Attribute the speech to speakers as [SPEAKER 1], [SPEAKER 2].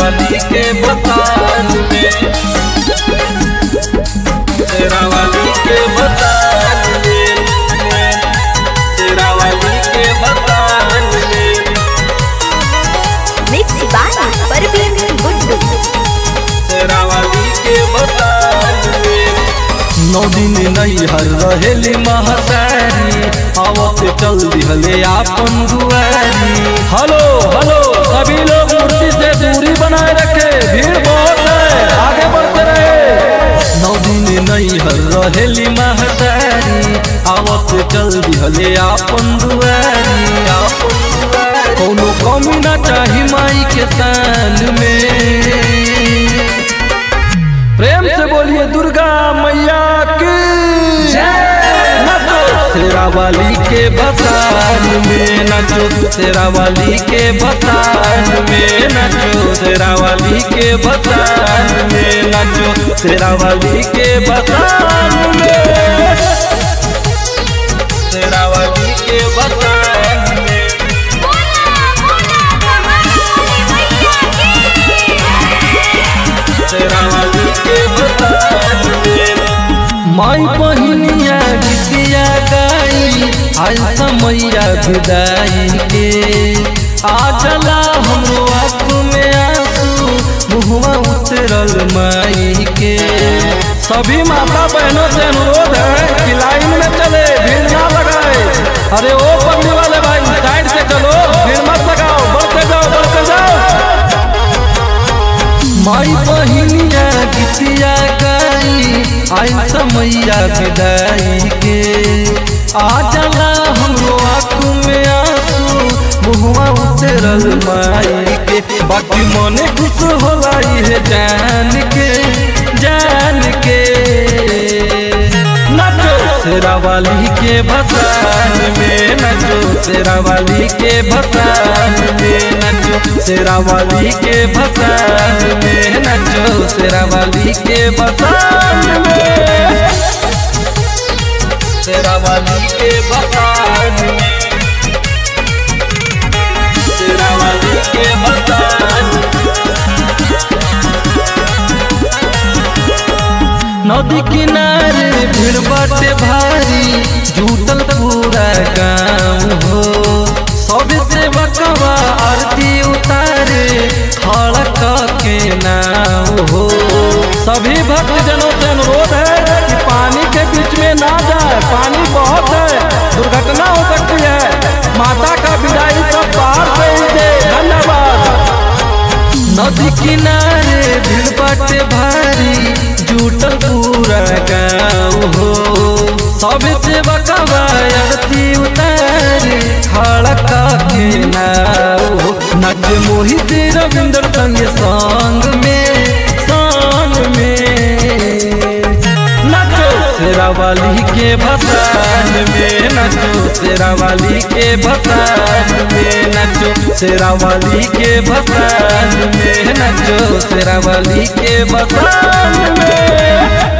[SPEAKER 1] शेरावाली के बसान में शेरावाली के बसान में शेरावाली के बसान में
[SPEAKER 2] मिक्स बाय परवीन गुड्डू
[SPEAKER 1] शेरावाली के बसान में नौ दिन नहीं हर रहेली महतारी आवत चल दिहले आपन दुआरी
[SPEAKER 3] हेलो हेलो सभी लोग मूर्ति से दूरी बनाए रखे भीड़ बहुत है आगे बढ़ते रहे
[SPEAKER 1] नौ दिन नहीं हर रहेली महतारी आवत चल दिहले आपन दुआरी आपन दुआरी कोनो कमी ना चाही माई के तान में
[SPEAKER 3] प्रेम से बोलिए दुर्गा मैया की
[SPEAKER 1] नचो शेरावाली के बसान में नचो शेरावाली के बसान में नचो शेरावाली के बसान में नचो शेरावाली के बसान में शेरावाली के बसान में शेरावाली के बसान में माई बहिनिया गीतिया गाई आज समैया विदाई के आ चला हमरो आँख में आंसू मुहवा उतरल माई के
[SPEAKER 3] सभी माता बहनों से अनुरोध है कि लाइन में चले भीड़ ना लगाए अरे ओ पगड़ी वाले भाई साइड से चलो भीड़ मत लगाओ बढ़ते जाओ बढ़ते जाओ
[SPEAKER 1] माई बहिनिया गीतिया गाई आई समैया विदाई के आ चला हमरो आँख में आंसू मुहवा उतरल माई के बाकी मने खुश होला है जान के जान के नचो शेरावाली के भसान में नचो शेरावाली के भसान में नचो शेरावाली के भसान में नचो शेरावाली के भसान में शेरावाली के भसान में शेरावाली के भसान नदी किनारे भीड़ बाटे भारी जुटल पूरा गाँव हो सब से बकवा आरती उतारे खड़क के नाव हो
[SPEAKER 3] सभी भक्त जनों से अनुरोध है कि पानी के बीच में ना जाए पानी बहुत है दुर्घटना हो सकती है माता का विदाई सब बाहर से ही दे धन्यवाद
[SPEAKER 1] नदी किनारे भीड़ बाटे भारी जुटल पूरा गाँव हो सब से बकवा आरती उतारे खड़क के नाव हो नच मोहित रविंद्र संग संग में संग में नचो शेरावाली के भसान में नचो शेरावाली के भसान में नचो शेरावाली के भसान में नचो शेरावाली के भसान में